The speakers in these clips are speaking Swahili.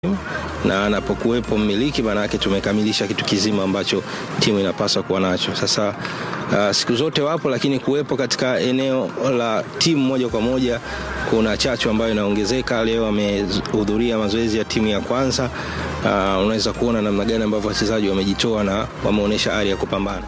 na anapokuwepo mmiliki, maana yake tumekamilisha kitu kizima ambacho timu inapaswa kuwa nacho. Sasa uh, siku zote wapo, lakini kuwepo katika eneo la timu moja kwa moja kuna chachu ambayo inaongezeka. Leo amehudhuria mazoezi ya timu ya kwanza. Uh, unaweza kuona namna gani ambavyo wachezaji wamejitoa na wameonyesha ari ya kupambana.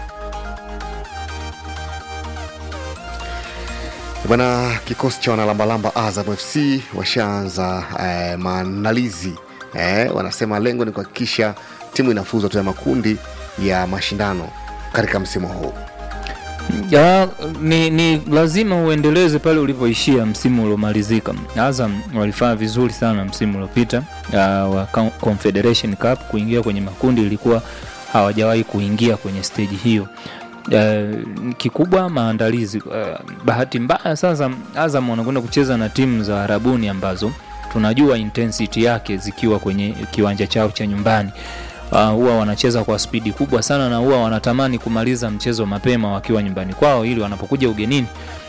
Bwana, kikosi cha wanalambalamba Azam FC washaanza eh, maandalizi eh, wanasema lengo ni kuhakikisha timu inafuzu hatua ya makundi ya mashindano katika msimu huu. Ya, ni, ni lazima uendeleze pale ulipoishia msimu uliomalizika. Azam walifanya vizuri sana msimu uliopita uh, wa Confederation Cup, kuingia kwenye makundi ilikuwa hawajawahi kuingia kwenye stage hiyo. Uh, kikubwa maandalizi. Uh, bahati mbaya sasa Azam wanakwenda kucheza na timu za Arabuni ambazo tunajua intensity yake zikiwa kwenye kiwanja chao cha nyumbani uh, huwa wanacheza kwa spidi kubwa sana na huwa wanatamani kumaliza mchezo mapema wakiwa nyumbani kwao ili wanapokuja ugenini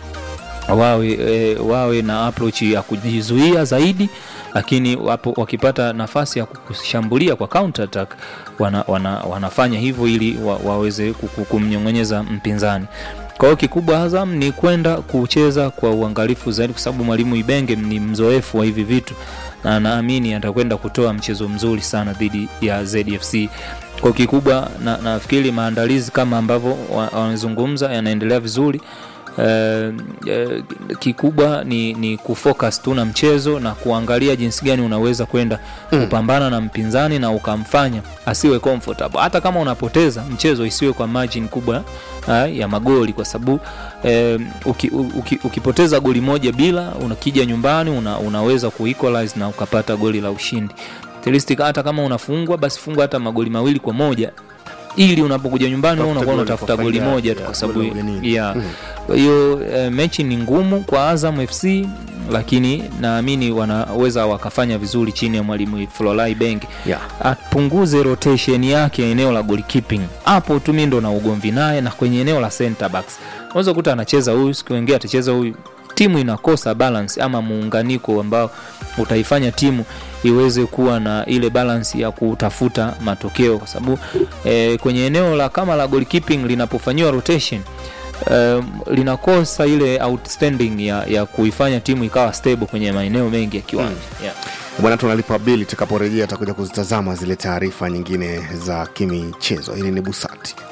wawe, e, wawe na approach ya kujizuia zaidi lakini wapo, wakipata nafasi ya kushambulia kwa counter attack wana, wana, wanafanya hivyo ili wa, waweze kumnyong'onyeza mpinzani kwa hiyo kikubwa Azam ni kwenda kucheza kwa uangalifu zaidi, kwa sababu mwalimu Ibenge ni mzoefu wa hivi vitu na naamini atakwenda kutoa mchezo mzuri sana dhidi ya ZFC. Kwa kikubwa na, nafikiri maandalizi kama ambavyo wanazungumza yanaendelea vizuri. Uh, uh, kikubwa ni, ni kufocus tu na mchezo na kuangalia jinsi gani unaweza kwenda mm. kupambana na mpinzani na ukamfanya asiwe comfortable. Hata kama unapoteza mchezo isiwe kwa margin kubwa uh, ya magoli, kwa sababu uh, uki, uki, ukipoteza goli moja bila, unakija nyumbani una, unaweza kuequalize na ukapata goli la ushindi. Hata kama unafungwa basi fungwa hata magoli mawili kwa moja ili unapokuja nyumbani wewe unakuwa unatafuta goli moja tu, kwa sababu ya hiyo uh, mechi ni ngumu kwa Azam FC, lakini naamini wanaweza wakafanya vizuri chini ya mwalimu Flolai Beng yeah. Apunguze rotation yake eneo la goalkeeping, hapo tu mimi ndo na ugomvi naye, na kwenye eneo la center backs unaweza kuta anacheza huyu, siku nyingine atacheza huyu timu inakosa balance ama muunganiko ambao utaifanya timu iweze kuwa na ile balance ya kutafuta matokeo, kwa sababu e, kwenye eneo la kama la goalkeeping linapofanyiwa rotation e, linakosa ile outstanding ya, ya kuifanya timu ikawa stable kwenye maeneo mengi ya kiwanja mm. yeah. Bwana, tunalipa bili. Tutakaporejea atakuja kuzitazama zile taarifa nyingine za kimichezo. Hili ni Busati.